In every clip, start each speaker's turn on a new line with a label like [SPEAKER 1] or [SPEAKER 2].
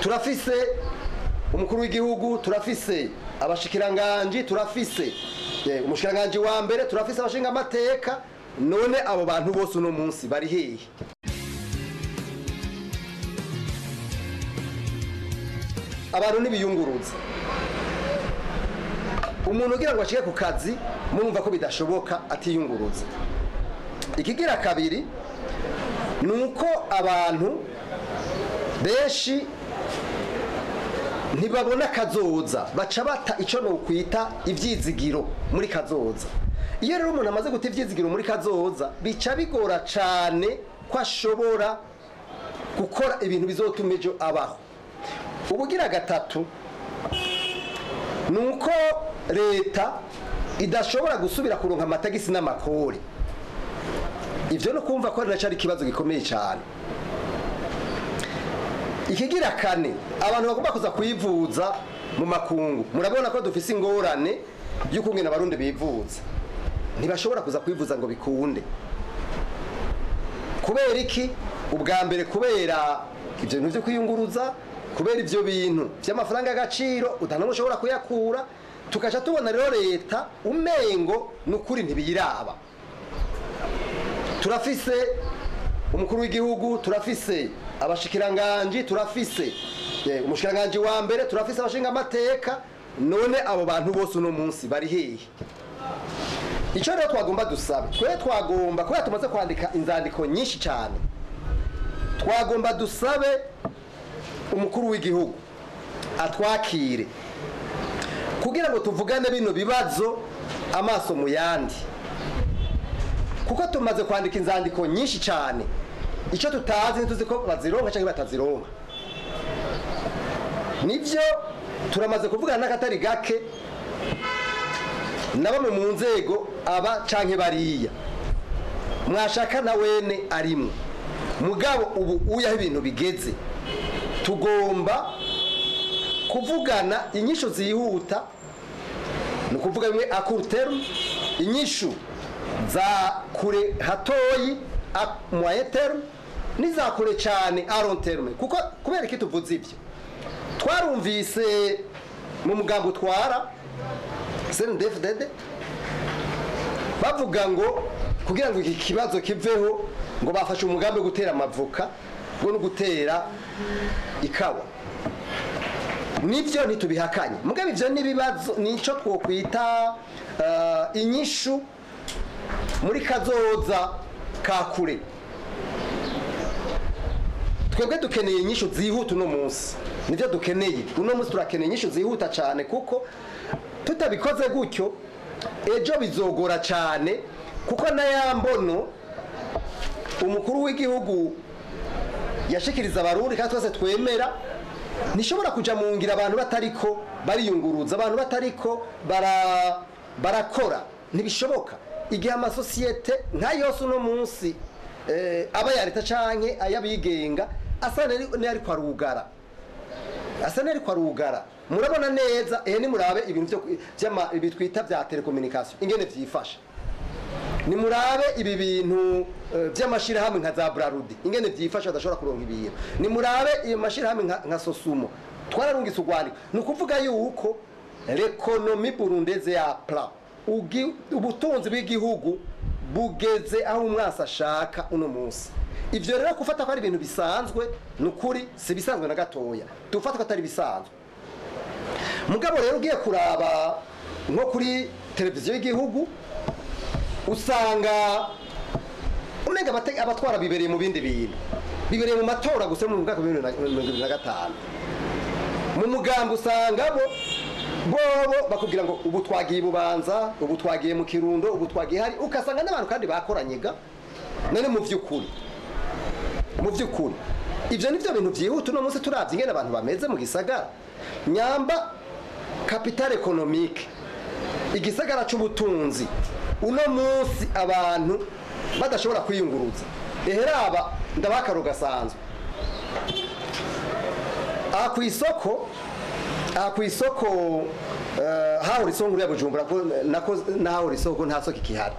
[SPEAKER 1] turafise umukuru w'igihugu turafise abashikiranganji turafise eh, umushikiranganji wa mbere turafise abashinga amateka none abo bantu bose uno munsi bari hehe abantu ntibiyunguruza umuntu ugira ngo ashike ku kazi murumva ko bidashoboka atiyunguruza ikigira kabiri ni uko abantu benshi ntibabona kazoza baca bata icyo nokwita ibyizigiro muri kazoza iyo rero umuntu amaze guta ibyizigiro muri kazoza bica bigora cyane ko ashobora gukora ibintu bizotuma ejo abaho ubugira gatatu ni uko leta idashobora gusubira kuronka amatagisi n'amakori ibyo no kumva ko ari nacyo ari ikibazo gikomeye cyane ikigira kane abantu bagomba kuza kwivuza mu makungu murabona ko dufise ingorane y'ukungena abarundi bivuza ntibashobora kuza kwivuza ngo bikunde kubera iki ubwa mbere kubera ibyo bintu byo kwiyunguruza kubera ibyo bintu by'amafaranga y'agaciro utanamwe ushobora kuyakura tugaca tubona rero leta umengo ni ukuri ntibiyiraba turafise umukuru w'igihugu turafise abashikiranganji turafise eh, umushikiranganji wa mbere turafise abashinga amateka none abo bantu bose uno munsi bari hehe icyo rero twagomba dusabe twe twagomba kubera tumaze kwandika inzandiko nyinshi cyane twagomba dusabe umukuru w'igihugu atwakire kugira ngo tuvugane bino bibazo amaso mu yandi kuko tumaze kwandika inzandiko nyinshi cyane icyo tutazi ntituzi ko bazironka cyangwa batazironka nibyo turamaze kuvugana n'akatari gake na bamwe mu nzego aba canke bariya mwashaka na wene arimwe mugabo ubu uyaho ibintu bigeze tugomba kuvugana inyishu zihuta ni ukuvuga bimwe akuruteru inyishu za kure hatoyi moyeteru n'iza kure cyane aronterume kuko kubera iki tuvuze ibyo twarumvise mu mugambo utwara senidefudede bavuga ngo kugira ngo iki kibazo kiveho ngo bafashe umugambi wo gutera amavoka ngo no gutera ikawa nibyo ntitubihakanye mugabo ibyo n'ibibazo nicyo twokwita inyishu muri kazoza ka kure twebwe dukeneye inyishu zihuta uno munsi nibyo dukeneye uno munsi turakeneye inyishu zihuta cyane kuko tutabikoze gutyo ejo bizogora cyane kuko na ya mbono umukuru w'igihugu yashikiriza abarundi kandi twese twemera ntishobora kujya mu ngira abantu batariko bariyunguruza abantu batariko barakora ntibishoboka igihe amasosiyete nka yose uno munsi aba ya leta cyangwa ay'abigenga asa n'ariko arugara asa n'ariko arugara murabona neza ehe nimurabe ibintu byo twita bya telekominikasiyo ingene byifashe nimurabe ibi bintu by'amashyirahamwe nka za burarudi ingene byifashe badashobora kuronka ibintu nimurabe iyo mashyirahamwe nka sosumo twararungitse urwandiko ni ukuvuga yuko rekonomi burundeze ya pla ubutunzi bw'igihugu bugeze aho umwasi ashaka uno munsi ibyo rero gufata ko ari ibintu bisanzwe ni ukuri si bisanzwe na gatoya dufata ko atari bisanzwe mugabo rero ugiye kuraba nko kuri televiziyo y'igihugu usanga umenga abatwara bibereye mu bindi bintu bibereye mu matora gusa mu mwaka wa bibiri na mirongo ibiri na gatanu mu mugambi usanga bo bobo bakubwira ngo ubu twagiye bubanza ubu twagiye mu kirundo ubu twagiye hari ugasanga n'abantu kandi bakoranyiga none mu by'ukuri mu by'ukuri ibyo ni byo bintu byihuta uno munsi turabye ingene abantu bameze mu gisagara nyamba kapitale ekonomike igisagara cy'ubutunzi uno munsi abantu badashobora kwiyunguruza eheraba ndabakaro gasanzwe aha ku isoko aha ku isoko hahora isoko nguriya bujumbura n'ahahora isoko nta soko ikihari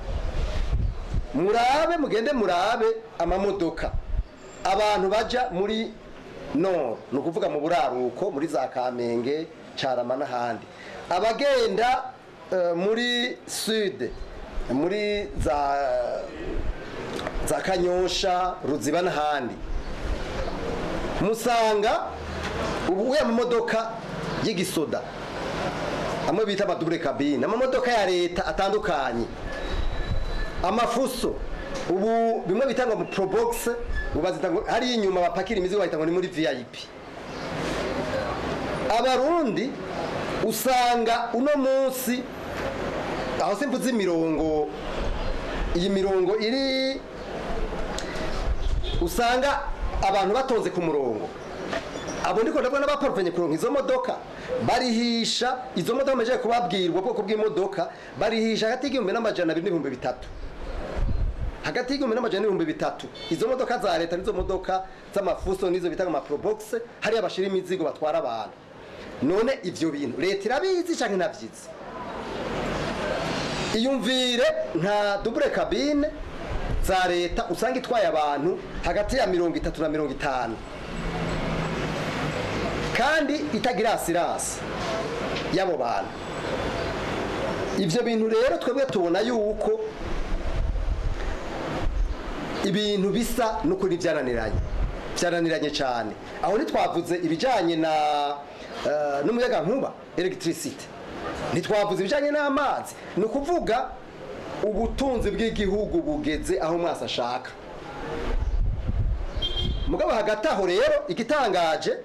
[SPEAKER 1] murabe mugende murabe amamodoka abantu bajya muri nord ni ukuvuga mu buraruko muri za kamenge carama n'ahandi abagenda eh, muri sud muri za za kanyosha ruziba n'ahandi musanga ubu ya mamodoka y'igisoda amwe bita amadubure kabine amamodoka ya leta atandukanye amafuso ubu bimwe bita ngo mu probox ubu bazita ngo hari inyuma bapakira imizigo bahita ngo ni muri vip abarundi usanga uno munsi aho simvuze imirongo iyi mirongo iri usanga abantu batonze ku murongo abo ndiko ndabona baparuvenye kuronka izo modoka barihisha izo modoka mejeje kubabwirwa ubwoko bw'imodoka barihisha hagati y'igihumbi n'amajana abiri n'ibihumbi bitatu hagati y'igihumbi n'amajana n'ibihumbi bitatu izo modoka za leta nizo modoka z'amafuso nizo bita amaprobox hariya bashira imizigo batwara abantu none ivyo bintu leta irabizi canke navyizi iyumvire nka double cabine za leta usanga itwaye abantu hagati ya mirongo itatu na mirongo itanu kandi itagira asirasi y'abo bantu ibyo bintu rero twebwe tubona yuko ibintu bisa n'ukuri byananiranye byananiranye cyane aho ntitwavuze ibijyanye na eh, n'umuyagankuba elegitirisite ntitwavuze ibijyanye n'amazi ni ukuvuga ubutunzi bw'igihugu bugeze aho mwese ashaka mugabo hagati aho rero igitangaje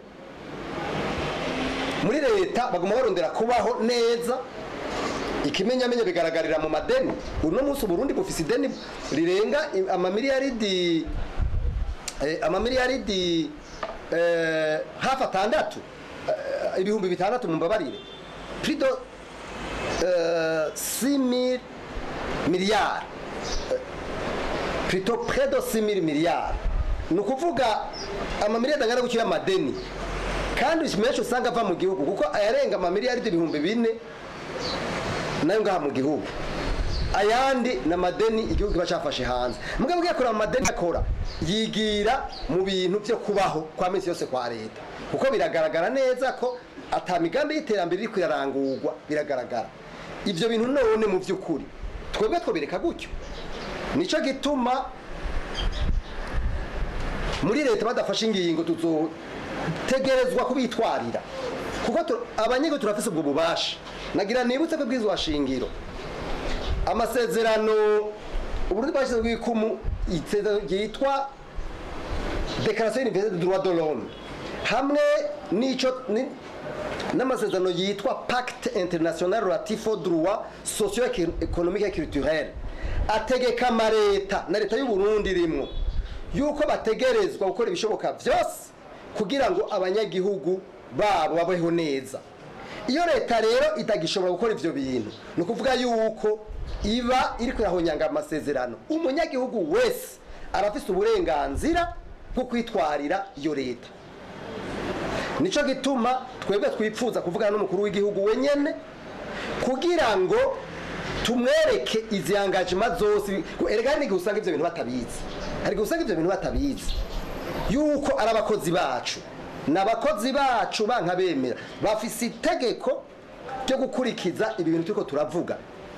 [SPEAKER 1] muri leta baguma barondera kubaho neza ikimenyamenye bigaragarira mu madeni uno munsi uburundi bufise ideni rirenga i- amamiliyaridi eh, amamiliyaridi eh, hafi atandatu eh, ibihumbi bitandatu mumbabarire prido euh, 6000 miliyari plutôt près de 6000 miliyari ni ukuvuga amamiliyari angana gutyo y'amadeni kandi menshi usanga ava mu gihugu kuko ayarenga amamiliyari ibihumbi bine nayo ngaha mu gihugu ayandi ni amadeni igihugu kiba cyafashe hanze mugabo ugiye kureba amadeni akora yigira mu bintu byo kubaho kwa minsi yose kwa leta kuko biragaragara neza ko ata migambi y'iterambere iri kuyarangurwa biragaragara ibyo bintu none mu by'ukuri twebwe twobireka gutyo nicyo gituma muri leta badafashe ingingo tuzotegerezwa kubitwarira kuko tu- abanyigo turafise ubwo bubasha nagira nibutse ko bwizwa shingiro amasezerano uburundi bwashyize bw'ikumu isezerano ryitwa declaration universelle du droit de l'homme hamwe n'ico ni- n'amasezerano yitwa pacte international relatif aux droits socio économique et culturel ategeka amareta na leta y'u Burundi rimwo yuko bategerezwa gukora ibishoboka byose kugira ngo abanyagihugu babo babeho neza iyo leta rero itagishobora gukora ivyo bintu ni ukuvuga yuko iba iri kuyahonyanga amasezerano umunyagihugu wese arafise uburenganzira bwo kwitwarira iyo leta nico gituma twebwe twipfuza kuvugana n'umukuru w'igihugu wenyene kugira ngo tumwereke izi engagement zose erega hari n'igihe usanga ivyo bintu batabizi hari igihe usanga ivyo bintu batabizi yuko ari abakozi bacu ni abakozi bacu banka bemera bafise itegeko ryo gukurikiza ibi bintu turiko turavuga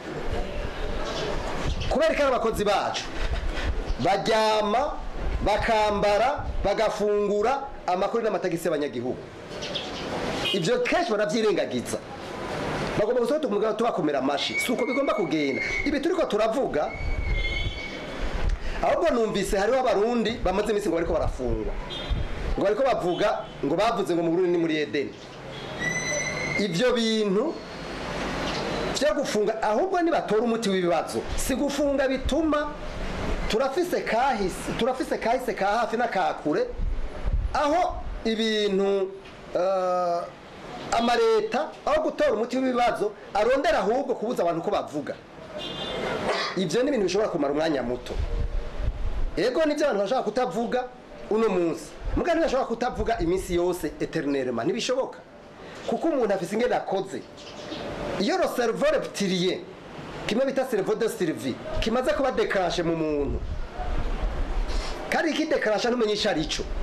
[SPEAKER 1] kubera ko ari abakozi bacu baryama bakambara bagafungura amakuru n'amatagisi y'abanyagihugu ibyo kenshi baravyirengagiza bagomba gusohoka umugabo tubakomera amashi si uko bigomba kugenda ibi turiko turavuga ahubwo numvise hariho abarundi bamaze iminsi ngo bariko barafungwa ngo bariko bavuga ngo bavuze ngo mu Burundi ni muri Edeni ivyo bintu vyo gufunga ahubwo nibatora umuti w'ibibazo si gufunga bituma turafise kahise turafise kahise ka hafi n'akakure aho ibintu eh, amareta aho gutora umuti w'ibibazo arondera ahubwo kubuza abantu ko bavuga ivyo ni ibintu bishobora kumara umwanya muto ego nivyo abantu bashobora kutavuga uno munsi muga ntibashobora kutavuga iminsi yose eternellement ntibishoboka kuko umuntu afise ingene akoze iyo le cerveau reptilien kimwe bita cerveau de survie kimaze kuba déclenché mu muntu kandi ikidéclenché ntumenye ico arico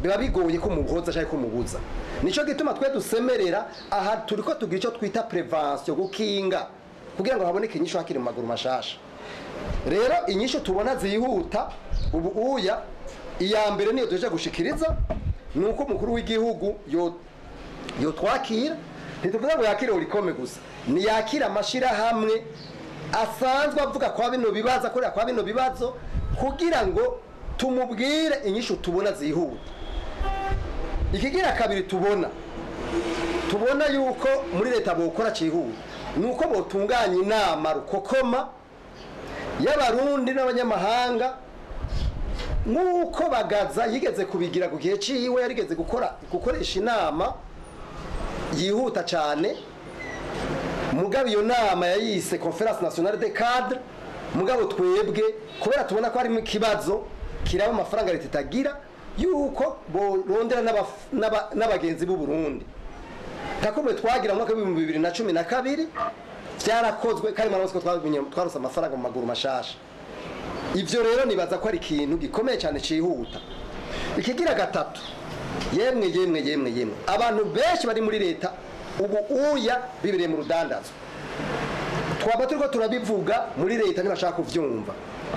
[SPEAKER 1] biba bigoye ko muhoza cyangwa ko mubuza nicyo gituma twe dusemerera aha turi ko tugira icyo twita prevention gukinga kugira ngo haboneke inyishu hakiri mu maguru mashasha rero inyishu tubona zihuta ubu uya iya mbere niyo tuje gushikiriza ni uko umukuru w'igihugu yo yotwakira ntituvuze ngo yakire urikome gusa niyakira amashyirahamwe asanzwe avuga kwa bino bibazo akorera kwa bino bibazo kugira ngo tumubwire inyishu tubona zihuta ikigira kabiri tubona tubona yuko muri leta bokora cyihuta ni uko botunganya inama rukokoma y'abarundi n'abanyamahanga nk'uko bagaza yigeze kubigira ku gihe cyiwe yarigeze gukora gukoresha inama yihuta cyane mugabo iyo nama yayise conference nationale de cadre mugabo twebwe kubera tubona ko harimo ikibazo kiraba amafaranga leta itagira yuko borondera n'abaf- n'aba- n'abagenzi b'u Burundi takumwe twagira mu mwaka w'ibihumbi bibiri na cumi na kabiri byarakozwe kandi murabizi ko twabinye- twarose amafaranga mu maguru mashasha ibyo rero nibaza ko ari ikintu gikomeye cyane cyihuta ikigira gatatu yemwe yemwe yemwe yemwe abantu benshi bari muri leta ubu uya bibereye mu rudandazwa twaba turiko turabivuga muri leta ntibashaka kuvyumva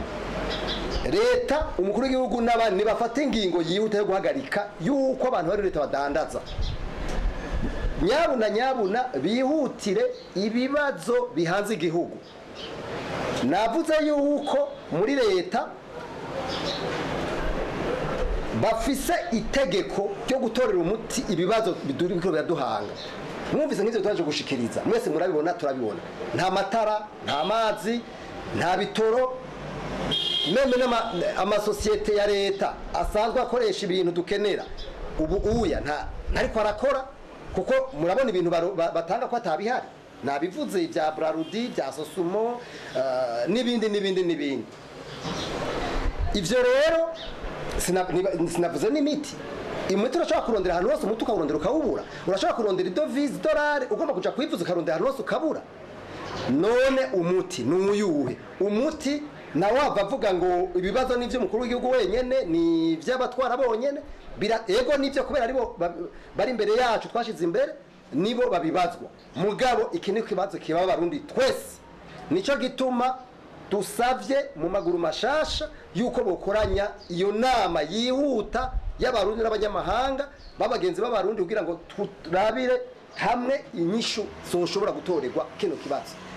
[SPEAKER 1] leta umukuru w'igihugu n'abandi nibafata ingingo yihuta yo guhagarika yuko abantu bari muri leta badandaza nyabuna nyabuna bihutire ibibazo bihanze igihugu navuze yuko muri leta bafise itegeko ryo gutorera umuti ibibazo biriko biraduhanga mwumvise nk'ivyo twaje gushikiriza mwese murabibona turabibona nta matara nta mazi nta bitoro meme n'ama- amasosiyete ya leta asanzwe akoresha ibintu dukenera ubu uya nta ntariko arakora kuko murabona ibintu baro- ba- batanga ko atabihari nabivuze ibya brarudi bya sosumo eh, n'ibindi n'ibindi n'ibindi ivyo rero sina- niba- sinavuze n'imiti imiti urashobora kurondera ahantu hose umuti ukawurondera ukawubura urashobora kurondera idovize idolari ugomba kuja kuyivuza ukarondera ahantu hose ukabura none umuti ni uyuhe umuti nawe wava avuga ngo ibibazo ni iby'umukuru w'igihugu wenyene ni iby'abatwara bonyene bira ego nibyo kubera aribo ba- bari imbere yacu twashize imbere nibo babibazwa mugabo iki ni ikibazo kiba abarundi twese nicyo gituma dusavye mu maguru mashasha yuko bokoranya iyo nama yihuta y'abarundi n'abanyamahanga b'abagenzi b'abarundi kugira ngo turabire hamwe inyishu zoshobora gutorerwa kino kibazo